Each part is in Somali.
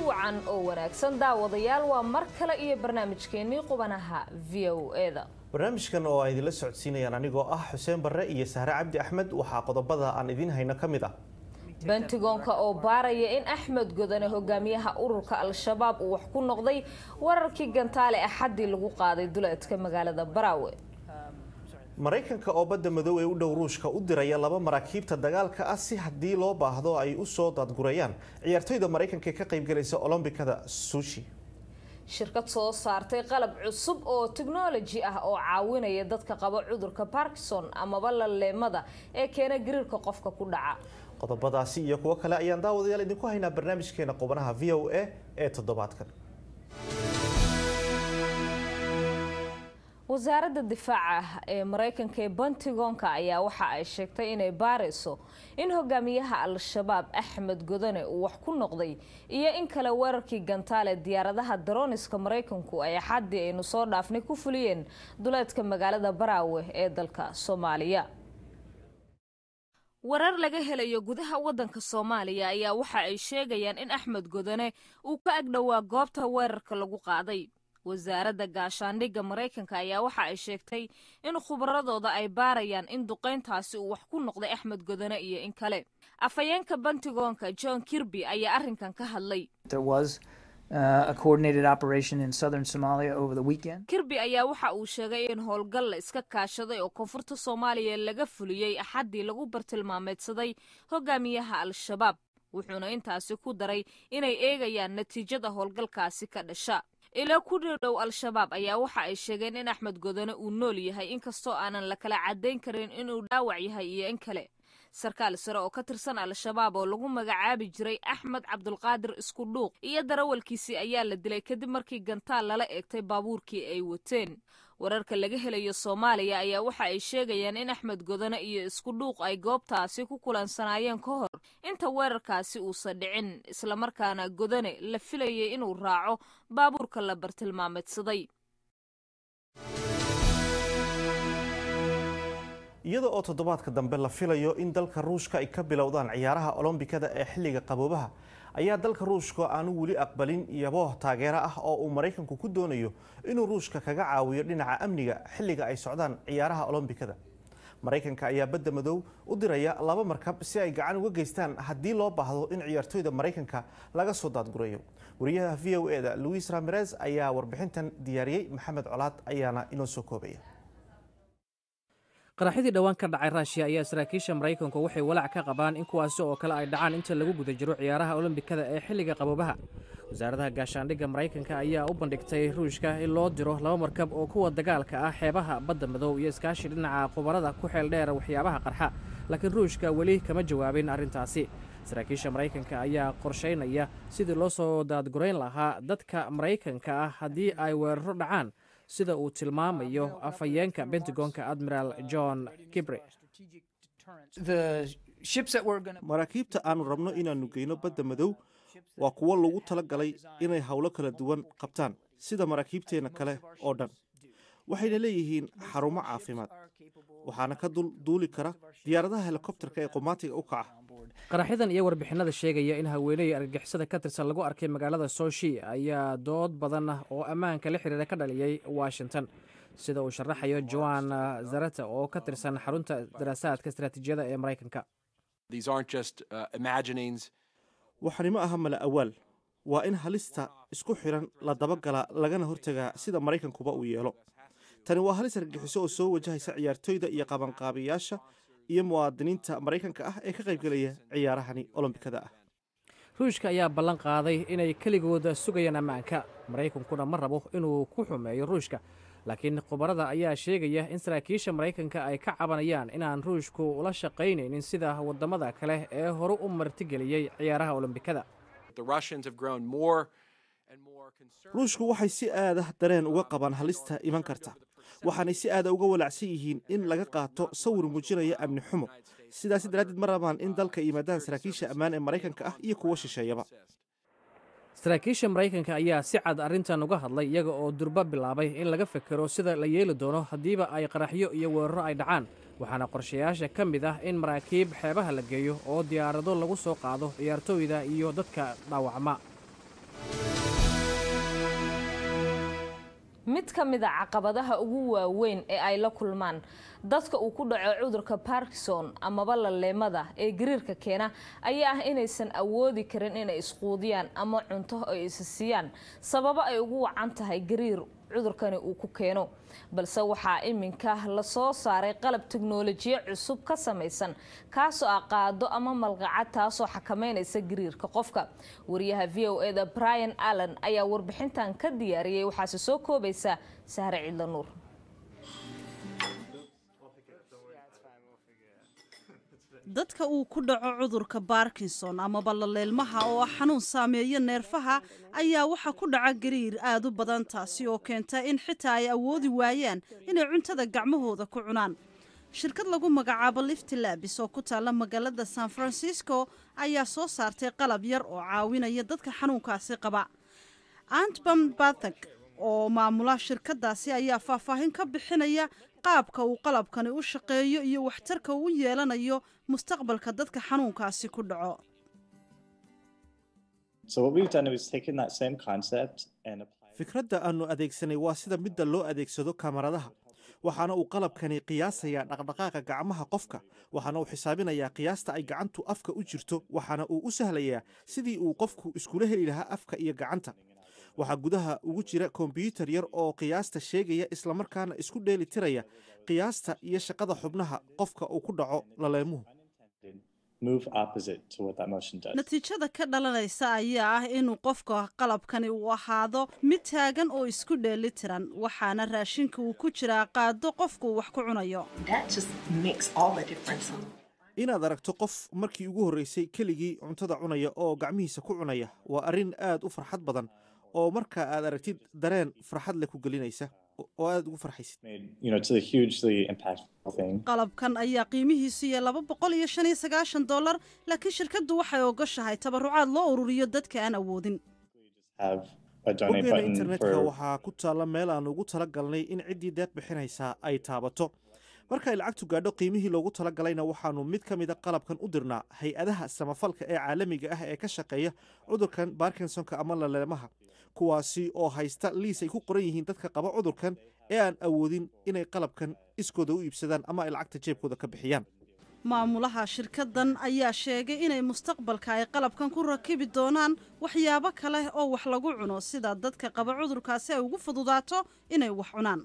wacan oo wanaagsan daawadayaal waa mar kale iyo barnaamijkeennii qubanaha v o eda barnaamijkan oo ay idinla socodsiinayaan anigoo ah xuseen barre iyo sahre cabdi axmed waxaa qodobada aan idiin hayno ka mid ah bentigoonka oo baaraya in axmed godane hogaamiyaha ururka al-shabaab uu wax ku noqday wararkii gantaale axaddii lagu qaaday duleedka magaalada baraawe maraykanka oo badda madow ee u dhow ruushka u diraya laba maraakiibta dagaalka ah si haddii loo baahdo ay u soo daadgurayaan ciyaartoyda maraykanka ee ka qaybgalaysa olombikada sushi shirkad soo saartay qalab cusub oo technology ah oo caawinaya dadka qaba cudurka barkison amaba laleemada ee keena gariirka qofka ku dhaca qodobadaasi iyo kuwo kale ayaan daawadayaal idinku haynaa barnaamijkeena qubanaha v o a ee toddobaadkan wasaaradda difaaca ee maraykanka ee bentigoonka ayaa waxa ay sheegtay inay baarayso in hogaamiyaha al-shabaab axmed godane uu wax ku noqday iyo in kale weerarkii gantaale diyaaradaha daroniska maraykanku ay axaddii aynu soo dhaafnay ku fuliyeen duleedka magaalada baraawe ee dalka soomaaliya warar laga helayo gudaha wadanka soomaaliya ayaa waxa ay sheegayaan in axmed godane uu ka agdhowaa goobta weerarka lagu qaaday wasaaradda gaashaandhigga maraykanka ayaa waxa ay sheegtay in khubaradooda ay baarayaan in duqayntaasi uu wax ku noqday axmed godane iyo in kale afhayeenka bantigoonka john kirby ayaa arrinkan ka hadlay kirby ayaa waxa uu sheegay in howlgal la iska kaashaday oo koonfurta soomaaliya laga fuliyey axaddii lagu bartilmaameedsaday hogaamiyaha al-shabaab wuxuuna intaasi ku daray inay eegayaan natiijada howlgalkaasi ka dhasha ilo ku dhowdhow al-shabaab ayaa waxa ay sheegeen in axmed godane uu nool yahay inkastoo aanan la kala caddayn karin inuu dhaawac yahay iyo in kale sarkaal sare oo ka tirsan al-shabaab oo lagu magacaabi jiray axmed cabdulqaadir isku dhuuq iyo darawalkiisii ayaa la dilay kadib markii gantaal lala eegtay baabuurkii ay wateen wararka laga helayo soomaaliya ayaa waxa ay sheegayaan in axmed godane iyo isku dhuuq ay goobtaasi ku kulansanaayeen ka hor inta weerarkaasi uusan dhicin islamarkaana godane la filayay inuu raaco baabuurka la bartilmaameedsaday iyada oo toddobaadka dambe la filayo in dalka ruushka ay ka bilowdaan ciyaaraha olombikada ee xilliga qaboobaha ayaa dalka ruushka aanu weli aqbalin yabooh taageero ah oo uu maraykanku ku doonayo inuu ruushka kaga caawiyo dhinaca amniga xilliga ay socdaan ciyaaraha olombikada maraykanka ayaa badda madow u diraya laba markab si ay gacan uga geystaan haddii loo baahdo in ciyaartoyda maraykanka laga soo daadgurayo wariyaha v o e da luis ramirez ayaa warbixintan diyaariyey maxamed colaad ayaana inoo soo koobaya qaraxyadii dhowaan ka dhacay raashiya ayaa saraakiisha maraykanku waxay walaac ka qabaan in kuwaasi oo kale ay dhacaan inta lagu guda jiro ciyaaraha olombikada ee xilliga qaboobaha wasaaradaha gaashaandhigga maraykanka ayaa u bandhigtay ruushka in loo diro laba markab oo kuwa dagaalka ah xeebaha badda madow iyo iskaashi dhinaca khubarada ku xeel dheera waxyaabaha qarxa laakiin ruushka weli kama jawaabin arrintaasi saraakiisha maraykanka ayaa qorshaynaya sidii loo soo daadgurayn lahaa dadka maraykanka ah haddii ay weeraro dhacaan sida uu tilmaamayo afhayeenka bentagonka admiral john kibre maraakiibta aanu rabno inaannu geyno badda madow waa kuwo lagu tala galay inay howlo kala duwan qabtaan sida maraakiibteenna kale oo dhan waxayna leeyihiin xarumo caafimaad waxaana ka duuli kara diyaaradaha helikobterka ee qumaatiga u kaca qaraxyadan iyo warbixinada sheegaya in haweeney argagixisada ka tirsan lagu arkay magaalada soshi ayaa dood badan oo ammaanka la xiriira ka dhaliyey washington sida uu sharaxayo joan zarata oo ka tirsan xarunta daraasaadka istaraatiijiyada ee maraykanka waxani ma aha mala awaal waa in halista isku xiran la dabagalaa lagana hortagaa sida maraykankuba uu yeelo tani waa halis argagixiso oo soo wajahaysa ciyaartoyda iyo qabanqaabiyaasha iyo muwaadiniinta maraykanka ah ee ka qaybgelaya ciyaarahani olombikada ah ruushka ayaa ballan qaaday inay keligooda sugayaan ammaanka maraykankuna ma rabo inuu ku xumeeyo ruushka laakiin khubarada ayaa sheegaya in saraakiisha maraykanka ay ka cabanayaan inaan ruushku ula shaqaynaynin sida waddamada kale ee horu u martigeliyey ciyaaraha olombikada ruushku waxay si aada dareen uga qabaan halista iman karta waxaanay si aada uga walaacsan yihiin in laga qaato sawir muujinaya amni xumo sidaasi daraaddeed ma rabaan in dalka yimaadaan saraakiisha ammaan ee maraykanka ah iyo kuwo shisheeyaba saraakiisha maraykanka ayaa si cad arrintan uga hadlay iyaga oo durba bilaabay in laga fekero sida la yeeli doono haddiiba ay qaraxyo iyo weeraro ay dhacaan waxaana qorshayaasha ka mid ah in maraakiib xeebaha la geeyo oo diyaarado lagu soo qaado ciyaartooyda iyo dadka dhaawacma mid ka mid a caqabadaha ugu waaweyn ee ay la kulmaan dadka uu ku dhaco cudurka barkison amaba laleemada ee gariirka keena ayaa ah inaysan awoodi karin inay isquudiyaan ama cunto ay isisiiyaan sababo ay ugu wacan tahay gariir cudurkani uu ku keeno balse waxaa iminka lasoo saaray qalab teknolojiya cusub ka samaysan kaasoo ah qaado ama malqacad taasoo xakameynaysa gariirka qofka wariyaha v o eda brian allen ayaa warbixintan ka diyaariyey waxaase soo koobaysa sahre ciidla nuur dadka uu ku dhaco cudurka barkinson amaba laleelmaha oo ah xanuun saameeya neerfaha ayaa waxaa ku dhaca gariir aad u badan taasi oo keenta in xitaa ay awoodi waayaan inay cuntada gacmahooda ku cunaan shirkad lagu magacaabo lifti labis oo ku taalla magaalada san francisco ayaa soo saartay qalab yar oo caawinaya dadka xanuunkaasi qaba antbam bathag oo maamula shirkadaasi ayaa faahfaahin ka bixinaya qaabka uu qalabkani u shaqeeyo iyo waxtarka uu yeelanayo mustaqbalka dadka xanuunkaasi ku dhaco fikradda aannu adeegsanay waa sida midda loo adeegsado kamaradaha waxaana uu qalabkani qiyaasayaa dhaqdhaqaaqa gacmaha qofka waxaana uu xisaabinayaa qiyaasta ay gacantu afka u jirto waxaana uu u sahlayaa sidii uu qofku iskula heli lahaa afka iyo gacanta waxaa gudaha ugu jira kombyuutar yar oo qiyaasta sheegaya islamarkaana isku dheeli tiraya qiyaasta iyo shaqada xubnaha qofka uu ku dhaco laleemuhu natiijada ka dhalanaysa ayaa ah inuu qofka qalabkani uu ahaado mid taagan oo isku dheeli tiran waxaana raashinka uu ku jiraa qaado qofku wax ku cunayo inaad aragto qof markii ugu horreysay keligii cuntada cunaya oo gacmihiisa ku cunaya waa arrin aad u farxad badan oo marka aad aragtid dareen farxad leh ku gelinaysa oo aad ugu farxaysid qalabkan ayaa qiimihiisu iyo laba boqol iyo shan iyo sagaashan dollar laakiin shirkaddu waxay ogoshahay tabarucaad loo ururiyo dadka aan awoodin boggeena internetka waxaa ku taalla meel aan ugu tala galnay in ciddii deeq bixinaysaa ay taabato marka ay lacagtu gaadho qiimihii loogu tala galayna waxaannu mid ka mida qalabkan u dirnaa hay-adaha samafalka ee caalamiga ah ee ka shaqeeya cudurkan barkinsonka ama laleemaha kuwaasi oo haysta liis ay ku qoran yihiin dadka qaba cudurkan ee aan awoodin inay qalabkan iskooda u iibsadaan ama ay lacagta jeebkooda ka bixiyaan maamulaha shirkaddan ayaa sheegay inay mustaqbalka ay qalabkan ku rakibi doonaan waxyaabo kale oo wax lagu cuno sida dadka qaba cudurkaasi ay ugu fududaato inay wax cunaan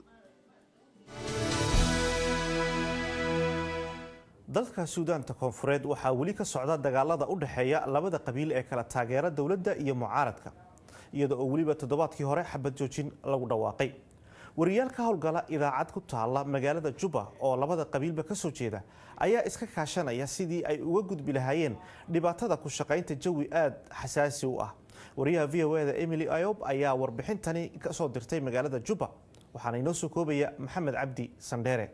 dalka suudaanta koonfureed waxaa weli ka socda dagaalada u dhexeeya labada qabiil ee kala taageera dowladda iyo mucaaradka iyada oo weliba toddobaadkii hore xabad joojin lagu dhawaaqay wariyaal ka howlgala idaacad ku taalla magaalada juba oo labada qabiilba ka soo jeeda ayaa iska kaashanaya sidii ay uga gudbi lahaayeen dhibaatada ku shaqaynta jawi aad xasaasi u ah wariyaha v o eda emily ayob ayaa warbixintani ka soo dirtay magaalada juba waxaana inoo soo koobaya maxamed cabdi sandheere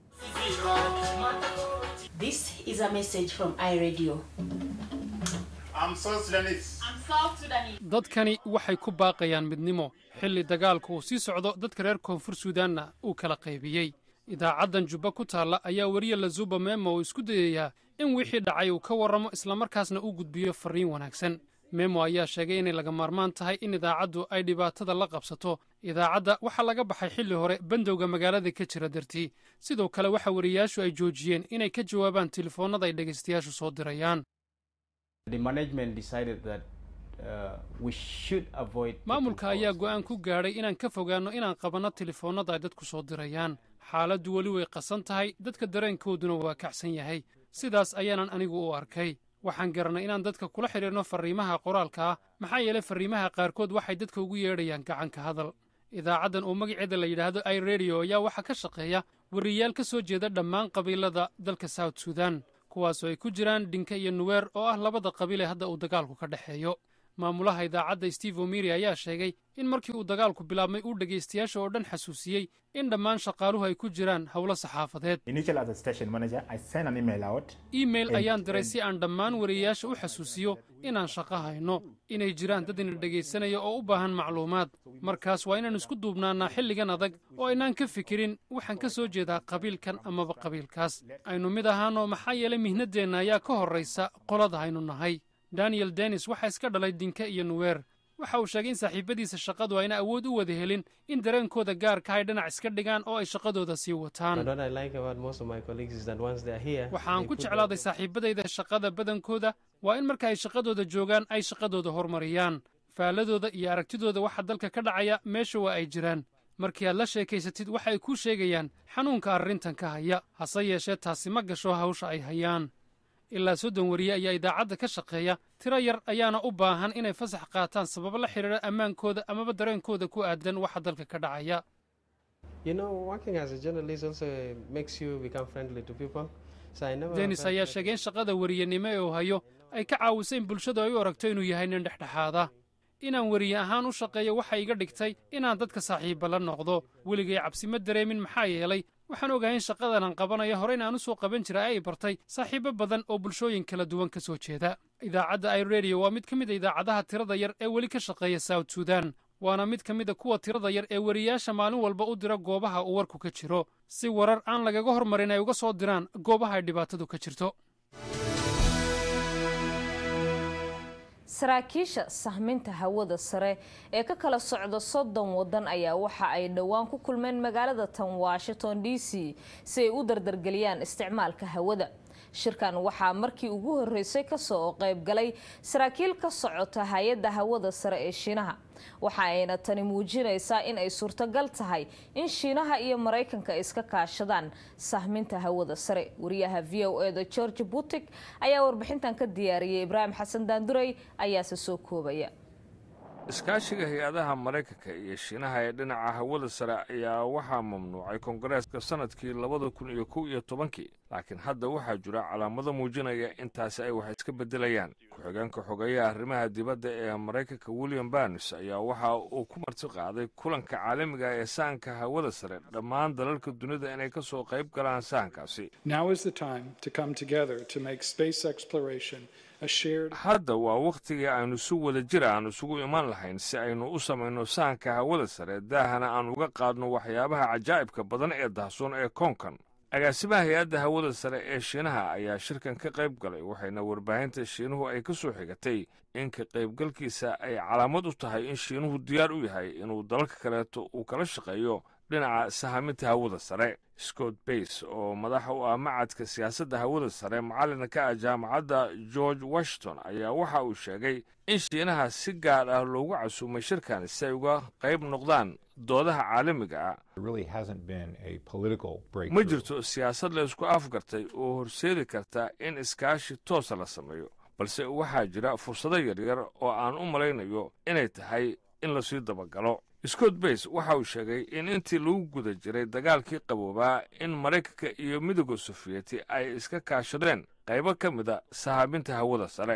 This is a message from iRadio. I'm South Sudanese. I'm South Sudanese. dadkani waxay ku baaqayaan midnimo xilli dagaalku uu sii socdo dadka reer koonfur suudaanna uu kala qaybiyey idaacaddan jubba ku taalla ayaa weriya lazuba memo uu isku dayayaa in wixii dhacay uu ka warramo islamarkaasna uu gudbiyo farriin wanaagsan memo ayaa sheegay inay laga maarmaan tahay in idaacaddu ay dhibaatada la qabsato idaacadda waxaa laga baxay xilli hore bandowga magaalada ka jira dartii sidoo kale waxa wariyayaashu ay joojiyeen inay ka jawaabaan telefoonnada ay dhegaystayaashu soo dirayaan maamulka ayaa go'aan ku gaadhay inaan ka fogaanno inaan qabanno telefoonnada ay dadku soo dirayaan xaaladdu weli way qasan tahay dadka dareenkooduna waa kacsan yahay sidaas ayaanan anigu u arkay waxaan garanay inaan dadka kula xidhiirno farriimaha qoraalka ah maxaa yeelay farriimaha qaarkood waxay dadka ugu yeedhayaan gacanka hadal idaacaddan oo magaceeda la yidhaahdo i radio ayaa waxaa ka shaqeeya wariyayaal ka soo jeeda dhammaan qabiilada dalka south sudan kuwaasoo ay ku jiraan dhinka iyo nuweer oo ah labada qabiil ee hadda uu dagaalku ka dhexeeyo maamulaha idaacadda steve omiri ayaa sheegay in markii uu dagaalku bilaabmay uu dhegaystayaasha oo dhan xasuusiyey in dhammaan shaqaaluhu ay ku jiraan howlo saxaafadeed iimail ayaan diray si aan dhammaan wariyayaasha u xasuusiyo inaan shaqo hayno inay jiraan dad ina dhegaysanaya oo u baahan macluumaad markaas waa inaan isku duubnaannaa xilligan adag oo aynaan ka fikirin waxaan ka soo jeedaa qabiilkan amaba qabiilkaas aynu mid ahaanoo maxaa yeelay mihnaddeenna ayaa ka horraysa qolada aynu nahay daniel denis waxaa iska dhalay dinka iyo nuweer waxa uu sheegay in saaxiibadiisa shaqadu ayna awood u wada helin in dareenkooda gaarka ay dhinac iska dhigaan oo ay shaqadooda sii wataan waxaan ku jeclaaday saaxiibadayda shaqada badankooda waa in marka ay shaqadooda joogaan ay shaqadooda horumariyaan faaladooda iyo aragtidooda waxa dalka ka dhacaya meesha waa ay jiraan markii aad la sheekaysatid waxa ay kuu sheegayaan xanuunka arrintan ka haya hase yeeshee taasi ma gasho hawsha ay hayaan ilaa soddon wariye ayaa idaacadda ka shaqeeya tiro yar ayaana u baahan inay fasax qaataan sababo la xidhiidha ammaankooda amaba dareenkooda ku aadan waxa dalka ka dhacaya denis ayaa sheegay in shaqada wariyenimo ee uu hayo ay ka caawisay in bulshadu ay u aragto inuu yahay nin dhexdhexaada inaan weriye ahaan u shaqeeyo waxay iga dhigtay inaan dadka saaxiibba la noqdo weligay cabsi ma dareemin maxaa yeelay waxaan ogahay in shaqadan aan qabanayo hore in aan u soo qaban jiray ay bartay saaxiibo badan oo bulshooyin kala duwan ka soo jeeda idaacadda i radio waa mid ka mid a idaacadaha tirada yar ee weli ka shaqeeya south sudan waana mid ka mid a kuwa tirada yar ee weriyaasha maalin walba u dira goobaha uu warku ka jiro si warar aan lagaga hormarin ay uga soo diraan goobaha ay dhibaatadu ka jirto saraakiisha sahminta hawada sare ee ka kala socda soddon waddan ayaa waxa ay dhowaan ku kulmeen magaalada tan washington d c si ay u dardargeliyaan isticmaalka hawada shirkan waxaa markii ugu horreysay kasoo qaybgalay saraakiil ka socota hay-adda hawada sare ee shiinaha waxa ayna tani muujinaysaa in ay suurtogal tahay in shiinaha iyo maraykanka iska kaashadaan sahminta hawada sare wariyaha v o e da george butig ayaa warbixintan ka diyaariyay ibraahim xasan daanduray ayaase soo koobaya iskaashiga hay-adaha maraykanka iyo shiinaha ee dhinaca hawada sare ayaa waxaa mamnuucay koongareeska sannadkii labada kun iyo kow iyo tobankii laakiin hadda waxaa jira calaamado muujinaya intaasi ay wax iska beddelayaan ku-xigeenka xogeeyaha arrimaha dibadda ee maraykanka william barnes ayaa waxa uu ku marti qaaday kulanka caalamiga ee sahanka hawada sare dhammaan dalalka dunida inay ka soo qayb galaan sahankaasi hadda waa wakhtigii aynu si wada jir aan isugu iman lahayn si aynu u samayno sahanka hawada sare daahana aan uga qaadno waxyaabaha cajaa'ibka badan ee dahsoon ee koonkan agaasimaha hay-adda hawada sare ee shiinaha ayaa shirkan ka qayb galay waxayna warbaahinta shiinuhu ay ka soo xigatay in ka qaybgalkiisa ay calaamad u tahay in shiinuhu diyaar u yahay inuu dalalka kaleeto uu kala shaqeeyo dhinaca sahaminta hawada sare scott bays oo madaxa u ah macadka siyaasadda hawada sare macallina ka ah jaamacadda george washington ayaa waxa uu sheegay in shiinaha si gaar ah loogu casuumay shirkan si ay uga qayb noqdaan doodaha caalamiga ah ma jirto siyaasad la isku afgartay oo horseedi karta in iskaashi toosa la sameeyo balse waxaa jira fursado yaryar oo aan u malaynayo inay tahay in lasii dabagalo scott bays waxa uu sheegay in intii lagu guda jiray dagaalkii qaboobaa in maraykanka iyo midooda sofiyeti ay iska kaashadeen qaybo ka mida sahaabinta hawada sare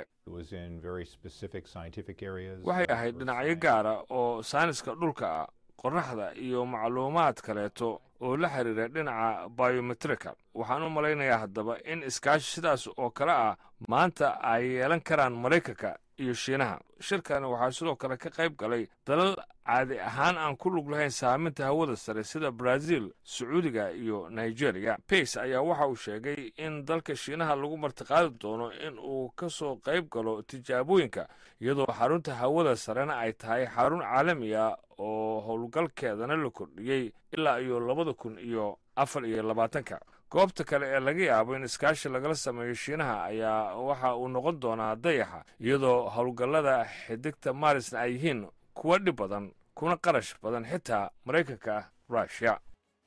waxay ahayd dhinacyo gaara oo saaniska dhulka ah qorraxda iyo macluumaad kaleeto oo la xiriira dhinaca biometrika waxaan u malaynayaa haddaba in iskaashi sidaas oo kale ah maanta ay yeelan karaan maraykanka iyo shiinaha shirkani waxaa sidoo kale ka qayb galay dalal caadi ahaan aan ku lug lahayn saaminta hawada sare sida brazil sacuudiga iyo nigeria bays ayaa waxa uu sheegay in dalka shiinaha lagu martiqaadi doono in uu ka soo qayb galo tijaabooyinka iyadoo xarunta hawada sarena ay tahay xarun caalami ah oo howlgalkeedana la kordhiyey ilaa iyo labada kun iyo afar iyo labaatanka goobta kale ee laga yaabo in iskaashi lagala sameeyo shiinaha ayaa waxa uu noqon doonaa dayaxa iyadoo howlgallada xidigta maarisna ay yihiin kuwa dhib badan kuna qarash badan xitaa maraykanka rushya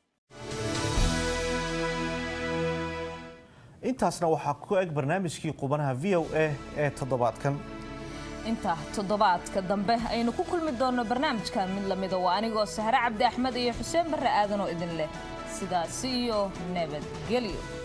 intaasna waxaa ku eg barnaamijkii qubanaha v o a ee toddobaadkan inta toddobaadka dambe aynu ku kulmi doonno barnaamijkan mid lamida waa anigoo sahre cabdi axmed iyo xuseen barre aadan oo idin leh sidaasi iyo nabadgelyo